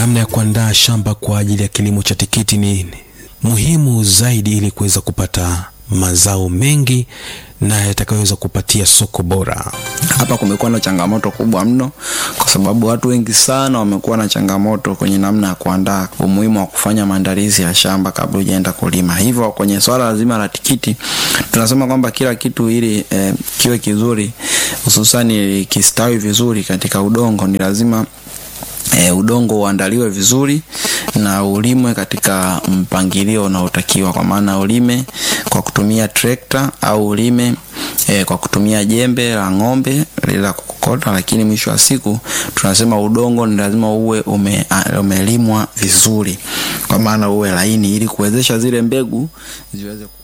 namna ya kuandaa shamba kwa ajili ya kilimo cha tikiti ni muhimu zaidi ili kuweza kupata mazao mengi na yatakayoweza kupatia soko bora. Hapa kumekuwa na changamoto kubwa mno, kwa sababu watu wengi sana wamekuwa na changamoto kwenye namna ya kuandaa, umuhimu wa kufanya maandalizi ya shamba kabla hujaenda kulima. Hivyo kwenye swala zima la tikiti tunasema kwamba kila kitu ili eh, kiwe kizuri, hususani kistawi vizuri katika udongo, ni lazima E, udongo uandaliwe vizuri na ulimwe katika mpangilio unaotakiwa, kwa maana ulime kwa kutumia trekta au ulime e, kwa kutumia jembe la ng'ombe la kukokota, lakini mwisho wa siku tunasema udongo ni lazima uwe ume, umelimwa vizuri, kwa maana uwe laini ili kuwezesha zile mbegu ziweze